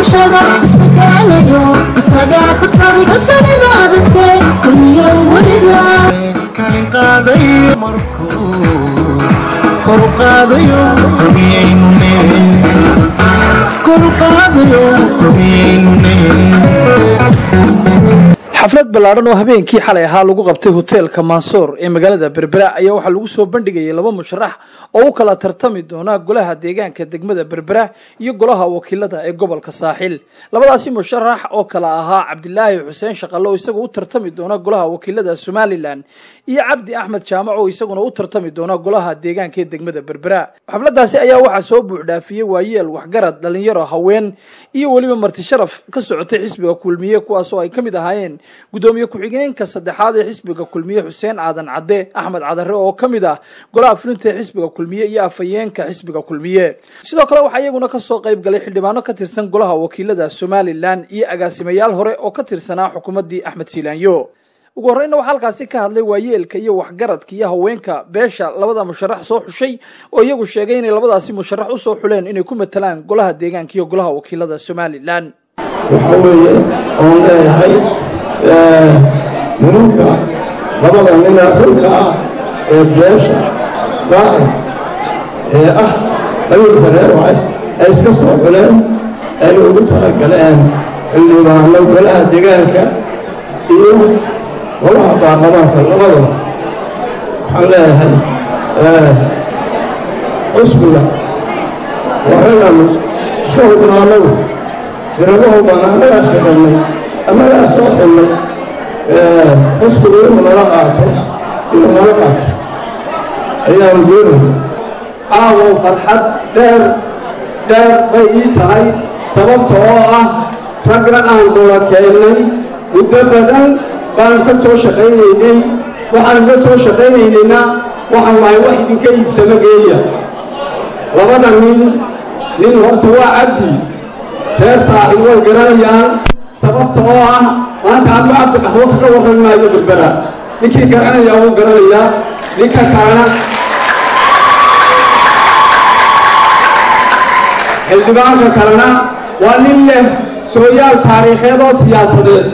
bulshada isku keenayo isagaa kasbaday kalsoonida dadke kulmiyo werida kalin qaadayo markuu kor u qaadayo rumiyaynune kor u qaadayo rumiyaynune xaflad ballaadhan oo habeenkii xalay ahaa lagu qabtay hoteelka mansoor ee magaalada berbera ayaa waxaa lagu soo bandhigayay laba musharax oo u kala tartami doona golaha deegaanka degmada berbera iyo golaha wakiilada ee gobolka saaxil labadaasi musharax oo kala ahaa cabdilaahi xuseen shaqalle oo isagoo u tartami doona golaha wakiilada somalilan iyo cabdi axmed jaamac oo isaguna u tartami doona golaha deegaanka ee degmada berbera xafladaasi ayaa waxaa soo buuxdhaafiyey waayeel waxgarad dhalinyaro haween iyo weliba marti sharaf ka socotay xisbiga kulmiye kuwaasoo ay ka mid ahaayeen gudoomiye ku-xigeenka saddexaad ee xisbiga kulmiye xuseen aadan cadde axmed cadare oo ka mid ah golaha fulinta ee xisbiga kulmiye iyo afhayeenka xisbiga kulmiye sidoo kale waxaa iyaguna kasoo qayb galay xildhibaano ka tirsan golaha wakiilada somalilan iyo agaasimayaal hore oo ka tirsanaa xukuumaddii axmed siilaanyo ugu horreynna waxaa halkaasi ka hadlay waayeelka iyo waxgaradka iyo haweenka beesha labada musharax soo xushay oo iyagu sheegay inay labadaasi musharax usoo xuleen inay ku matalaan golaha deegaanka iyo golaha wakiilada somalilan waxa weeye oon leeyahay nimanka labada nina xulka ah ee beesha saa'ir ee ah qabiilka reer wacays ay iska soo xuleen ayna ugu talagaleen xildhibaano golaha deegaanka iyo golaha baarlamaanka labadaba waxaan leeyahay cusbiga warraganu iska hubnaanagu shiradahu baan annagaa shirannay annagaa soo xullay cusbigu inuu nala qaato inuu nala qaato ayaanu doonayna caawow farxad dheer dheer bay ii tahay sababta oo ah ragna aan gula keennay muddo badan baan ka soo shaqaynaynay waxaan ka soo shaqaynaynayna waxaan lahay wax idinka iibsamo geeya labada nin nin horta waa cabdi reer saaxib way garanayaan sababta oo ah maanta ama cabdi qaxwo kaga warran maayo berbera ninkii garanaya wuu garanayaa ninka kalena xildhibaanka kalena waa nin leh sooyaal taariikheed oo siyaasadeed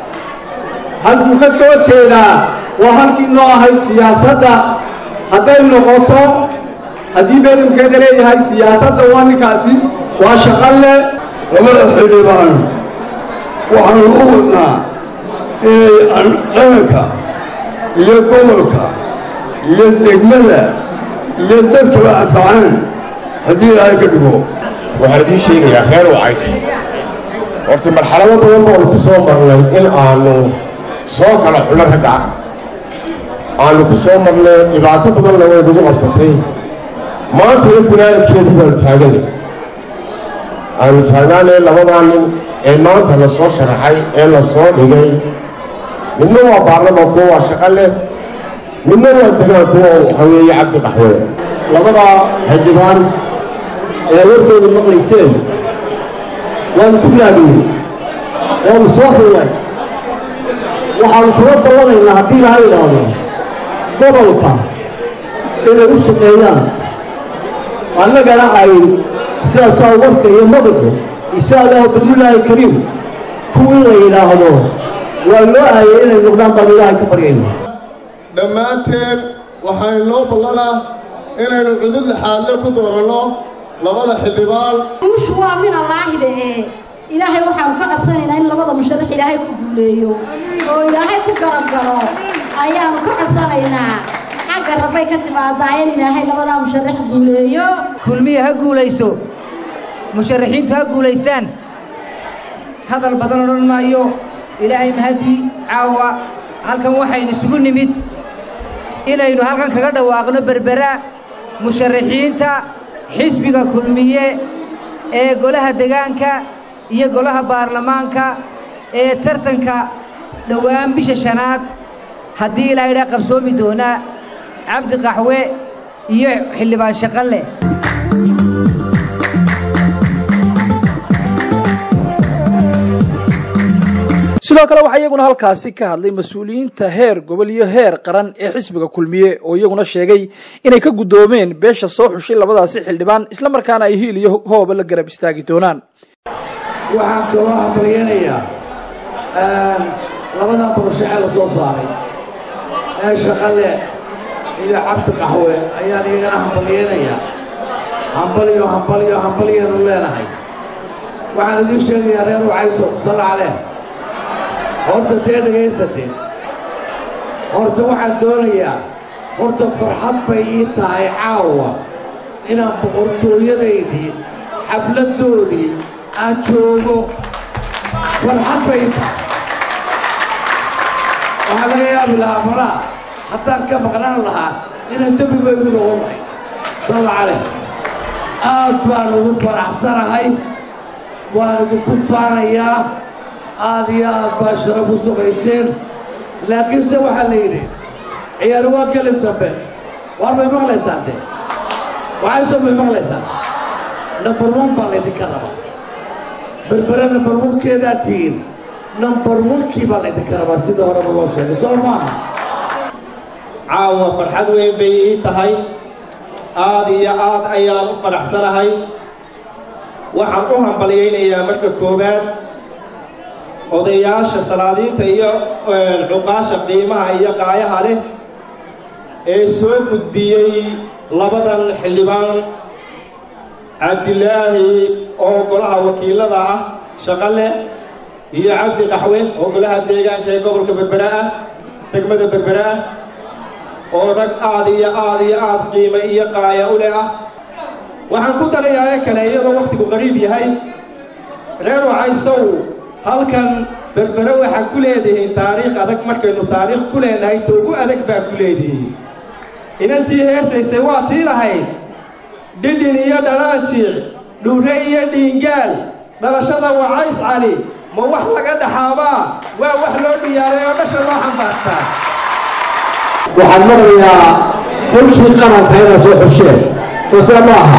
halkuu ka soo jeedaa waa halkii noo ahayd siyaasadda hadday noqoto haddii beedamkeeda leeyahay siyaasadda waa ninkaasi waa shaqalle labada xildhibaan waxaanu u wadnaa inay qaranka iyo gobolka iyo degmada iyo dadkaba anfacaan haddii ilaahay ka dhigo waxaan idiin sheegayaa reer wacays horta marxalado badan baanu ku soo marnay in aanu soo kala xulo ragga aanu ku soo marnay dhibaato badanna way nagu qabsatay maantana gunaanadkeedii baanu taaganay aanu taagnaanay labadaa nin ee maanta la soo sharaxay ee la soo dhigay midna waa baarlamanku waa shaqo leh midna waa degaanku oo waxaa weeye cabdi qaxwe labadaa xildhibaan ee warkooda maqlayseen waanu ku raadiyey waanu soo xullay waxaanu kula dallanaynaa haddii laha idhaahdo gobolka inay u shaqeeyaan annagana ay sidaasaa warka iyo madaxu insha allahu bismillaahi kariim kuwii la yidhaahdo waa loo aayay inay noqdaan baan ilaahay ka baryayna dhammaanteen waxay noo ballanaa inaynu cudud lixaadle ku dooranno labada xildhibaan guushu waa min allaahida ee ilaahay waxaanu ka codsanaynaa in labada musharax ilaahay ku guuleeyo oo ilaahay ku garab galo ayaanu ka codsanaynaa xagga rabbay ka timaadaa in ilaahay labadaa musharax guuleeyo kulmiya ha guulaysto musharaxiintu ha guulaystaan hadal badan odhan maayo ilaahay mahadii caawa halkan waxaynu isugu nimid inaynu halkan kaga dhawaaqno berbera musharaxiinta xisbiga kulmiye ee golaha degaanka iyo golaha baarlamaanka ee tartanka dhowaan bisha shanaad haddii ilaahay dhaa qabsoomi doonaa cabdi qaxwe iyo xildhibaan shaqalle sidoo kale waxaa iyaguna halkaasi ka hadlay mas-uuliyiinta heer gobol iyo heer qaran ee xisbiga kulmiye oo iyaguna sheegay inay ka guddoomeen beesha soo xushay labadaasi xildhibaan islamarkaana ay hiil iyo hooba la garab istaagi doonaan waxaan kaloo hambalyaynayaa labadan barasho ee la soo saaray ee shaqale iyo cabdi qaxwe ayaan iyagana hambalyaynayaa hambalyo hambalyo hambalyaanu leenahay waxaan idiin sheegayaa reer wacayso salla caleen horta dee dhegaysta dee horta waxaan doonayaa horta farxad bay ii tahay caawa inaan boqortooyadaydii xafladdoodii aan joogo farxad bay ii tahay waxaa laga yaabi lahaa malaa haddaan ka maqnaan lahaa inaan dembi bay igu noqon lahay salla caleen aad baan ugu faraxsanahay waan idinku faanayaa aad iyo aad baa sharaf u sugayseen laakiinse waxaa la yidhi ciyaari waa kelin dambe waar bay maqlaysaan dee waxaysoo bay maqlaysaan number one baa laydinka rabaa berbere number one-keedaa tihiin number one-kii baa laydinka rabaa sida horeba loo sheegay soo maaha caawa farxad weyn bay ii tahay aad iyo aad ayaan u faraxsanahay waxaan u hambalyaynayaa marka koowaad odayaasha salaadiinta iyo cuqaasha qiimaha iyo qaayaha leh ee soo gudbiyey labadan xildhibaan cabdilaahi oo golaha wakiilada ah shaqale iyo cabdi qaxwe oo golaha deegaanka ee gobolka berbera ah degmada berbera ah oo rag aad iyo aad iyo aad qiime iyo qaaya u leh ah waxaan ku darayaa ee kale iyadoo wakhtigu qariib yahay reer wacaysow halkan berbere waxaa ku leedihiin taariikh adag markaynu taariikh ku leenahay ta ugu adag baa ku leedihiin inantii heesaysay waa tii lahayd dhidhin iyo dhalaanjiic dhuure iyo dhiingaal dhalashada wacays cali ma wax laga dhaxaabaa waa wax loo dhiyaaray oo dhasha loo xambaartaa waxaan maqlayaa xulkii qaranka inaa soo xusheen soo sida ma aha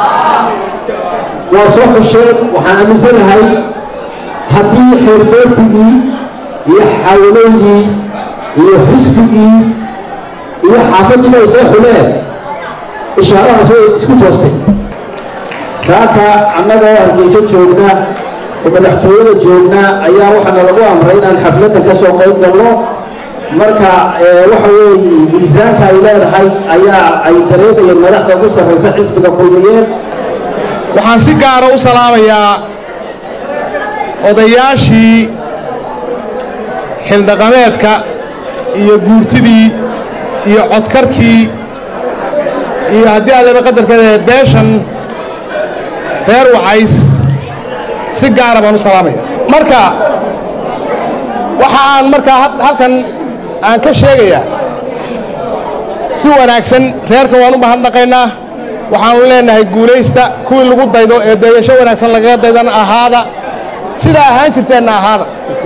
waa soo xusheen waxaan aaminsanahay haddii xeerbeertigii iyo xawleydii iyo xisbigii iyo xaafaddiiba ay soo xuleen ishaaradaas way isku toostay saaka annagoo hargeysa joogna oo madaxtooyada joogna ayaa waxaana lagu amray inaan xafladda ka soo qayb galno marka waxa weeye miisaanka ay leedahay ayaa ay dareemayeen madaxda ugu sarraysa xisbiga kulmiyeen waxaan si gaara u salaamayaa odayaashii xildhaqameedka iyo guurtidii iyo codkarkii iyo haddii aadaba qadarkeeda beeshan reer wacays si gaara baan u salaamaya marka waxa aan markaa halkan aan ka sheegayaa si wanaagsan reerka waan u mahadnaqaynaa waxaanu leenahay guulaysta kuwii lagu daydo ee dayasho wanaagsan lagaga daydana ahaada sidaa ahaan jirteenna ahaada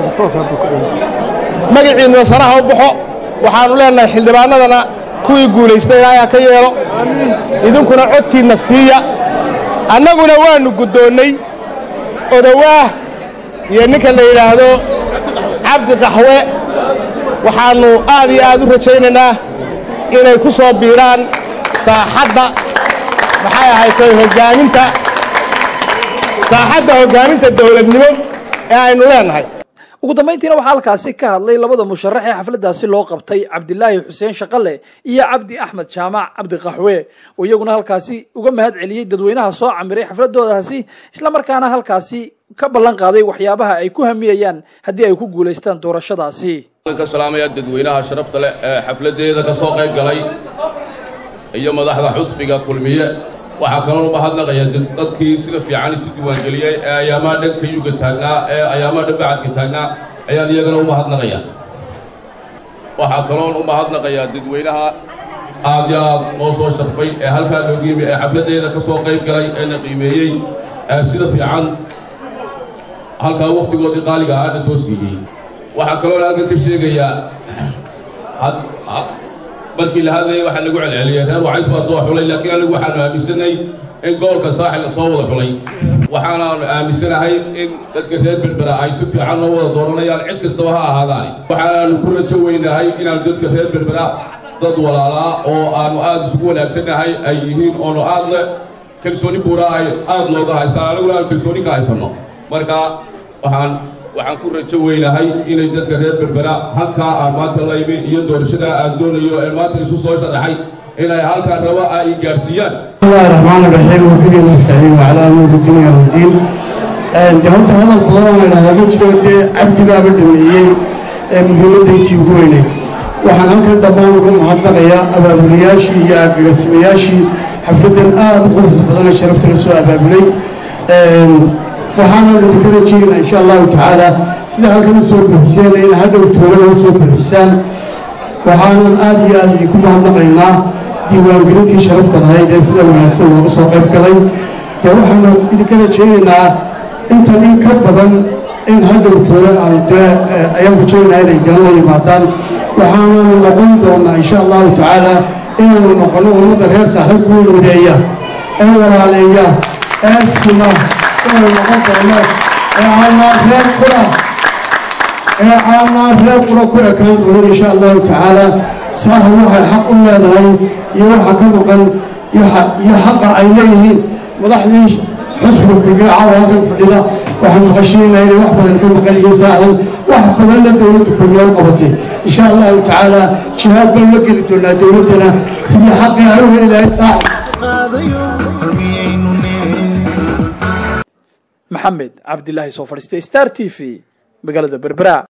magaciinna sanaha u baxo waxaannu leenahay xildhibaannadana kuwii guulaysta ilaahay ha ka yeelo idinkuna codkiinna siiya annaguna waannu guddoonnay odowaah iyo ninka la yidhaahdo cabdi qaxwe waxaannu aad iyo aad u rajaynaynaa inay ku soo biiraan saaxadda maxay ahaytay hoggaaminta saaxadda hoggaaminta dawladnimo ee aynu leenahay ugu dambayntiina waxaa halkaasi ka hadlay labada musharax ee xafladdaasi loo qabtay cabdilaahi xuseen shaqale iyo cabdi axmed jaamac cabdi qaxwe oo iyaguna halkaasi uga mahad celiyey dadweynaha soo camiray xafladoodaasi islamarkaana halkaasi ka ballan qaaday waxyaabaha ay ku hamiyayaan haddii ay ku guulaystaan doorashadaasi ka salaamaya dadweynaha sharafta leh ee xafladdeeda ka soo qayb galay iyo madaxda xusbiga kulmiye waxaa kaloo u mahadnaqaya dadkii sida fiican isu diiwaangeliyey ee ayaamaha dhanka yuga taagnaa ee ayaamaha dhan bacadka taagnaa ayaan iyagana u mahadnaqaya waxaa kaloon u mahadnaqayaa dadweynaha aad iyo aad noo soo sharfay ee halkaa noogu yimi ee xafladdeeda ka soo qayb galay ee na qiimeeyey ee sida fiican halkaa wakhtigoodii qaaliga ahaana soo siiyey waxaa kaloon halkan ka sheegayaa markii la hadlayay waxaa lagu celceliyey reer wacays baa soo xulay laakiin anigu waxaanu aaminsanay in gobolka saaxil soo wada xulay waxaanaanu aaminsanahay in dadka reer berbera ay si fiican noo wada dooranayaan cid kastaba ha ahaadaani waxaanaanu ku rajo weynahay inaanu dadka reer berbera dad walaalaa oo aanu aad isugu wanaagsannahay ay yihiin oonu aadna kalsooni buura ay aad nooga haystaan aniguna aanu kalsooni ka haysanno marka waxaan waxaan ku rajo weynahay inay dadka reer berbera halkaa aan maanta la imin iyo doorashadaa aan doonayo ee maanta isu soo sharaxay inay halkaa raba ay gaarsiiyaan بسم الله الرحمن الرحيم وبه نستعين وعلى امور الدنيا والدين de horta hadal badan oo idhahdaa ma jiro dee cabdigaaba dhameeyey ee muhiimaddayntii ugu weynay waxaan halkan dhammaan ugu mahadnaqayaa abaabulayaashii iyo agagasimayaashii xafladdan aada u quruxda badan ee sharafta la soo abaabulay waxaana idinka rajeynaa insha allahu tacaala sida halkan u soo buuxiseen in hadhow toolada u soo buuxisaan waxaanan aada iyo aada idinku mahadnaqaynaa diiwaangelintii sharafta lahayd ee sida wanaagsan looga soo qayb galay dee waxaanu idinka rajaynaynaa intan in ka badan in hadhow toole aan dee ayaan rajaynaynaa inay dana la yimaadaan waxaananu noqon doonaa insha allahu tacaala inaanu noqono ummadda reer saaxiibkuu mideeya ee walaaleeya ee sima inaanu noqon doono ee aanaa reer kula ee aanaa reer kula ku ekaan doonin insha allahu tacaala saaha waxay xaq u leedahay iyo waxa ka maqan iyo xaqa ay leeyihiin madaxdii xusbiga kulmiye caawa halkan fadhida waxaan maqashiinaynaa inay wax badan ka maqan yihiin saaxdan wax badanna dowladda kulmiye u qabatay insha allahu tacaala jihaad baan la geli doonaa dowladdana sidii xaqii ay u heli lahayd saaxib maxamed cabdilaahi soo fadhiistay star t v magaalada berbera